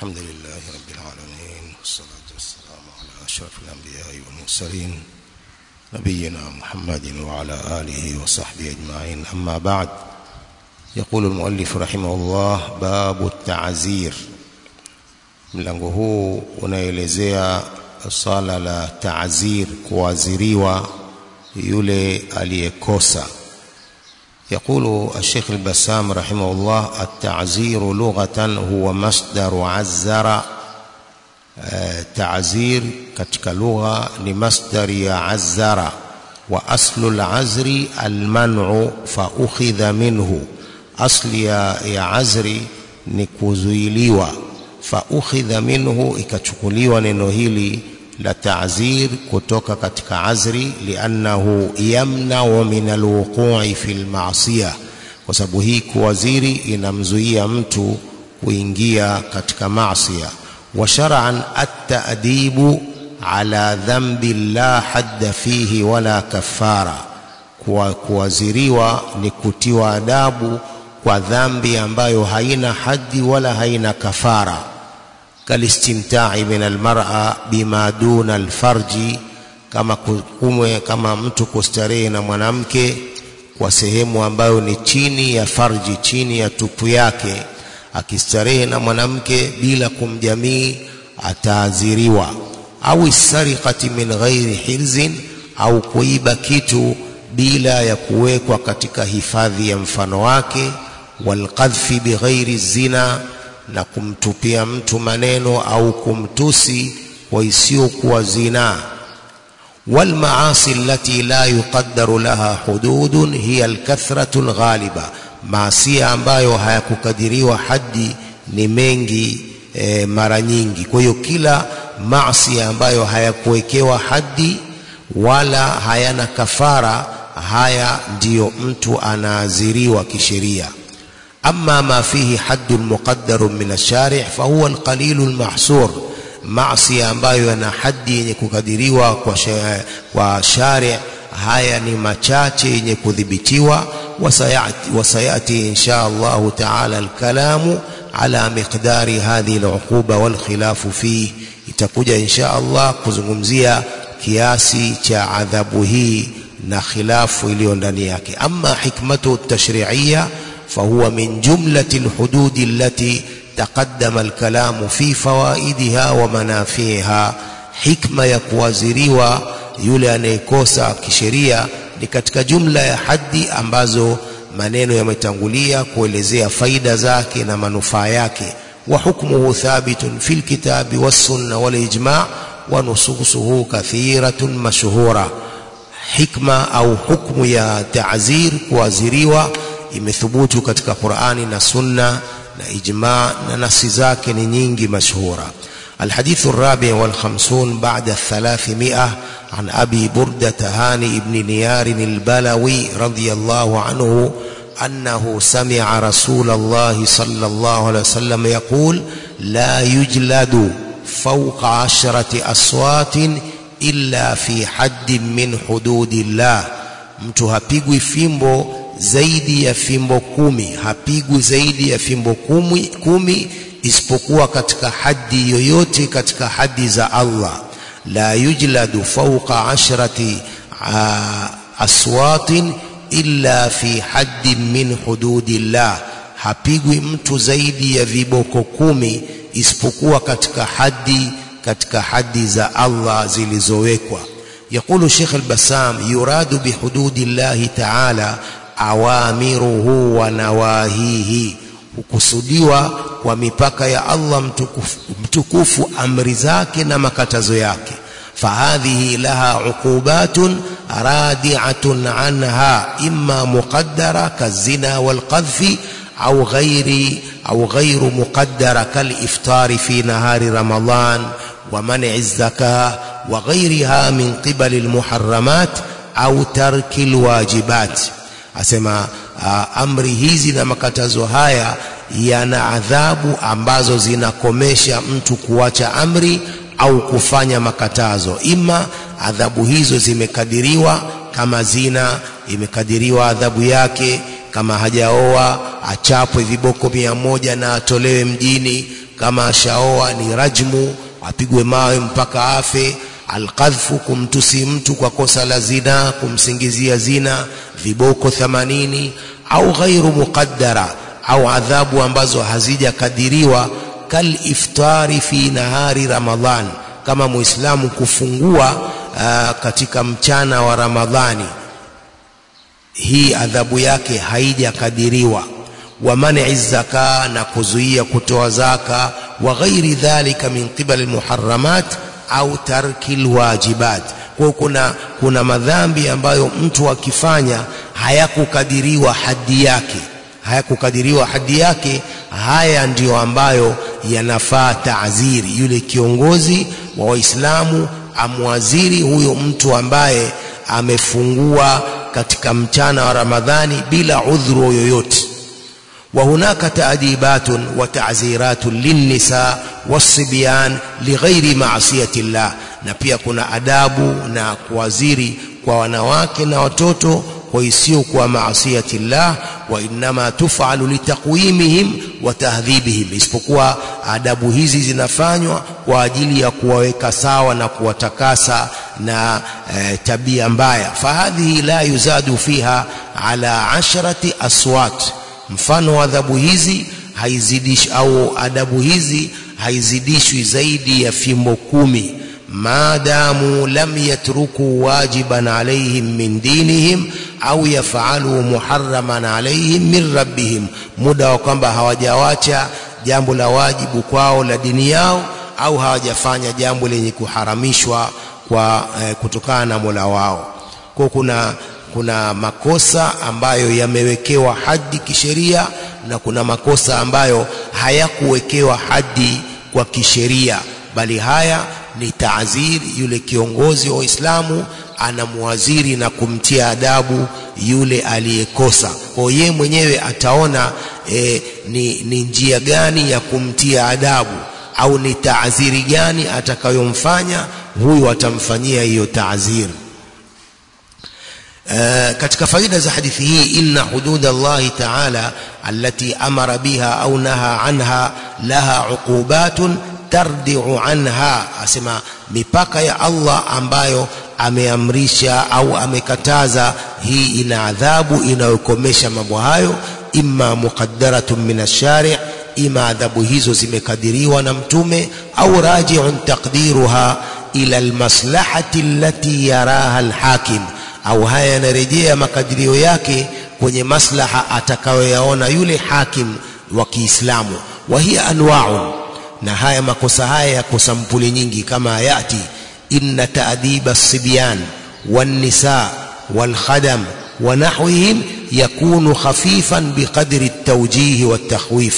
الحمد لله رب العالمين والصلاة والسلام على أشرف الأنبياء والمرسلين نبينا محمد وعلى آله وصحبه أجمعين أما بعد يقول المؤلف رحمه الله باب التعزير mlango huu unaelezea swala la taazir kuaziriwa yule aliyekosa يقول الشيخ البسام رحمه الله التعزير لغة هو مصدر عزر تعزير katika lugha ni masdari ya azara wa aslu al-azri al-man'u fa ukhidha minhu asli ya, ya azri ni kuzuiliwa fa ukhidha minhu ikachukuliwa neno hili la ta'zir kutoka katika azri liannahu yamna'u min alwuqu'i fil ma'siyah kwa sababu hii kuwaziri inamzuia mtu kuingia katika maasiya wa shar'an at-ta'dibu ala dhanbi la hadda fihi wala kafara kuwaziriwa ni kutiwa adabu kwa dhambi ambayo haina haddi wala haina kafara kalistimta'i min almar'a bima duna alfarji kama kumwe kama mtu kustarehe na mwanamke kwa sehemu ambayo ni chini ya farji chini ya tupu yake akistarehe na mwanamke bila kumjamii ataadhiriwa au sariqati min ghairi hirzin au kuiba kitu bila ya kuwekwa katika hifadhi ya mfano wake walqadhfi bighairi zina na kumtupia mtu maneno au kumtusi kwa isiyokuwa zina والمعاصي التي لا يقدر لها حدود هي الكثرة الغالبة معصية ambayo hayakukadiriwa haddi ni mengi e, mara nyingi kwa hiyo kila maasi ambayo hayakuwekewa haddi wala hayana kafara haya ndiyo mtu anaaziriwa kisheria أما ما فيه حد مقدر من الشارع فهو القليل المحصور معصية ambayo yana hadi yenye kukadiriwa kwa kwa shari haya ni machache yenye kudhibitiwa wasayati wasayati insha Allah taala alkalamu ala miqdari hadhihi aluquba walkhilafu fi itakuja insha Allah kuzungumzia kiasi cha adhabu hii na khilafu iliyo ndani yake ama hikmatu tashri'iyya فهو من جملة الحدود التي تقدم الكلام في فوائدها ومنافعها حكمة ya kuwaziriwa yule anayekosa kisheria ni katika jumla ya hadi ambazo maneno yametangulia kuelezea faida zake na manufaa yake wa hukmuhu thabitun fil kitabi was sunna wal ijma' wa nususuhu kathiratun mashhura hikma au hukmu ya ta'zir kuwaziriwa imethubutu katika Qur'ani na Sunna na ijma na nasi zake ni nyingi mashhura الحديث الرابع والخمسون بعد الثلاثمائة عن أبي بردة هاني بن نيار البلوي رضي الله عنه أنه سمع رسول الله صلى الله عليه وسلم يقول لا يجلد فوق عشرة أصوات إلا في حد من حدود الله mtu hapigwi fimbo zaidi ya fimbo kumi hapigwi zaidi ya fimbo kumi, kumi isipokuwa katika hadi yoyote katika hadi za Allah la yujladu fawqa ashrati aswatin illa fi haddin min hududillah hapigwi mtu zaidi ya viboko kumi isipokuwa katika hadi katika hadi za Allah zilizowekwa يقول الشيخ البسام يراد بحدود الله تعالى awamiruhu wa nawahihi hukusudiwa kwa mipaka ya Allah mtukufu, mtukufu amri zake na makatazo yake fahadhihi laha uqubatun radi'atun anha imma muqaddara kazina walqadhfi au ghairi au ghairu muqaddara kaliftari fi nahari ramadan wa man'i az-zakah wa ghairiha min qibali al-muharramat au tarki al-wajibat asema uh, amri hizi na makatazo haya yana adhabu ambazo zinakomesha mtu kuacha amri au kufanya makatazo ima adhabu hizo zimekadiriwa kama zina imekadiriwa adhabu yake kama hajaoa achapwe viboko mia moja na atolewe mjini kama ashaoa ni rajmu apigwe mawe mpaka afe alqadhfu kumtusi mtu kwa kosa la zina kumsingizia zina viboko 80 au ghairu muqaddara au adhabu ambazo hazijakadiriwa kal iftari fi nahari ramadhan kama muislamu kufungua uh, katika mchana wa ramadhani hii adhabu yake haijakadiriwa wa man'i zaka na kuzuia kutoa zaka wa ghairi dhalika min qibali almuharramat au tarki alwajibat kwa kuna kuna madhambi ambayo mtu akifanya hayakukadiriwa hadi yake hayakukadiriwa hadi yake haya ndiyo ambayo yanafaa taaziri yule kiongozi wa waislamu amwaziri huyo mtu ambaye amefungua katika mchana wa ramadhani bila udhuru yoyote وهناك تأديبات وتعزيرات للنساء والصبيان لغير معصية الله na pia kuna adabu na kuwaziri kwa wanawake na watoto kwa isiyo kwa maasiyati llah wa innama tufalu litaqwimihim wa tahdhibihim isipokuwa adabu hizi zinafanywa kwa ajili ya kuwaweka sawa na kuwatakasa na e, tabia mbaya fahadhihi la yuzadu fiha ala asharati aswat mfano wa adhabu hizi haizidishi au adabu hizi haizidishwi zaidi ya fimbo kumi maadamu lam yatruku wajiban alaihim min dinihim au yafalu muharraman alaihim min rabbihim muda wa kwamba hawajawacha jambo la wajibu kwao la dini yao au hawajafanya jambo lenye kuharamishwa kwa eh, kutokana na Mola wao kwa kuna kuna makosa ambayo yamewekewa hadi kisheria na kuna makosa ambayo hayakuwekewa hadi kwa kisheria bali haya ni taaziri yule kiongozi wa Uislamu anamwaziri na kumtia adabu yule aliyekosa kwa yeye mwenyewe ataona e, ni, ni njia gani ya kumtia adabu au ni taaziri gani atakayomfanya huyu atamfanyia hiyo taaziri Uh, katika faida za hadithi hii inna hudud Allah ta'ala allati amara biha au naha anha laha uqubatun tardi'u anha asema mipaka ya Allah ambayo ameamrisha au amekataza hii ina adhabu inayokomesha mambo hayo imma muqaddaratun min ash-shari' ima adhabu hizo zimekadiriwa na mtume au raji'un taqdiruha ila almaslahati allati yaraha alhakim au haya yanarejea makadirio yake kwenye maslaha atakayoyaona yule hakim wa Kiislamu wa hiya anwa'un na haya makosa haya yako sampuli nyingi kama yati inna ta'diba as-sibyan wan-nisa wal-khadam wa nahwihim yakunu khafifan biqadri at-tawjih wat-takhwif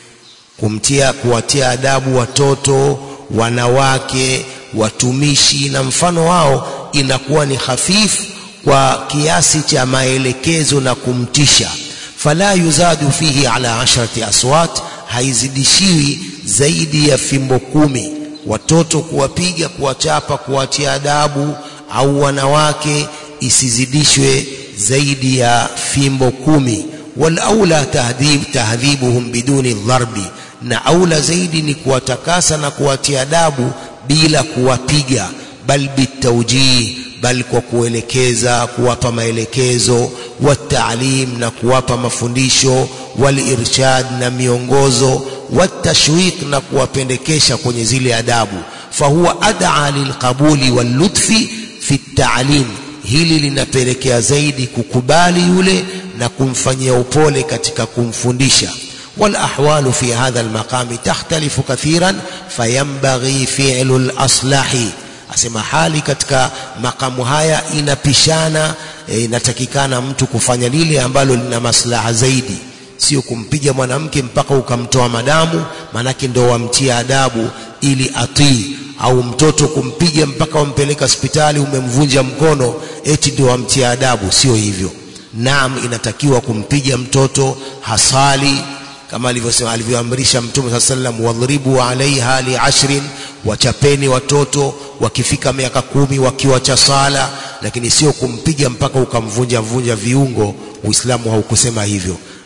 kumtia kuwatia adabu watoto wanawake watumishi na mfano wao inakuwa ni hafifu kwa kiasi cha maelekezo na kumtisha fala yuzadu fihi ala asharati aswat haizidishiwi zaidi ya fimbo kumi watoto kuwapiga kuwachapa kuwatia adabu au wanawake isizidishwe zaidi ya fimbo kumi wal aula tahdhib tahdhibuhum biduni dharbi na aula zaidi ni kuwatakasa na kuwatia adabu bila kuwapiga bal bitawjih bal kwa kuelekeza kuwapa maelekezo wataalim na kuwapa mafundisho walirshad na miongozo watashwiq na kuwapendekesha kwenye zile adabu fahuwa ad'a lilqabuli wallutfi fi ta'lim hili linapelekea zaidi kukubali yule na kumfanyia upole katika kumfundisha والأحوال في هذا المقام تختلف كثيرا فينبغي فعل الأصلح asema hali katika makamu haya inapishana e, inatakikana mtu kufanya lile ambalo lina maslaha zaidi sio kumpiga mwanamke mpaka ukamtoa madamu manake ndo wamtia adabu ili atii au mtoto kumpiga mpaka wampeleka hospitali umemvunja mkono eti ndio wamtia adabu sio hivyo naam inatakiwa kumpiga mtoto hasali kama alivyosema alivyoamrisha mtume saa sallam wadhribu alaiha liashrin wachapeni watoto wakifika miaka kumi wakiwacha sala lakini sio kumpiga mpaka ukamvunja vunja viungo uislamu haukusema hivyo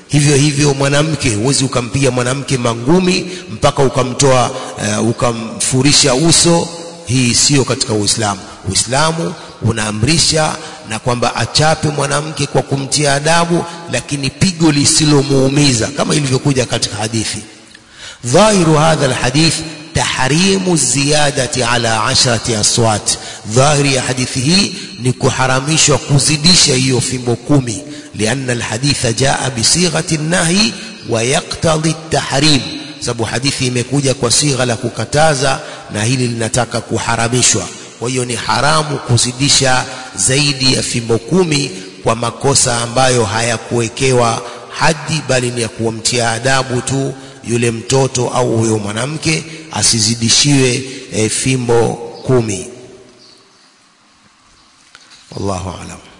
hivyo hivyo mwanamke huwezi ukampiga mwanamke mangumi mpaka ukamtoa uh, ukamfurisha uso hii sio katika uislamu uislamu unaamrisha na kwamba achape mwanamke kwa kumtia adabu lakini pigo lisilomuumiza kama ilivyokuja katika hadithi dhahiru hadha alhadith tahrimu ziyadati ala ashrati aswat dhahiri ya hadithi hii ni kuharamishwa kuzidisha hiyo fimbo kumi lianna alhaditha jaa bisighati nahi wa yaktadhi tahrim sababu hadithi imekuja kwa sigha la kukataza na hili linataka kuharamishwa kwa hiyo ni haramu kuzidisha zaidi ya fimbo kumi kwa makosa ambayo hayakuwekewa hadi bali ni ya kuwamtia adabu tu yule mtoto au huyo mwanamke asizidishiwe e, fimbo kumi wallahu alam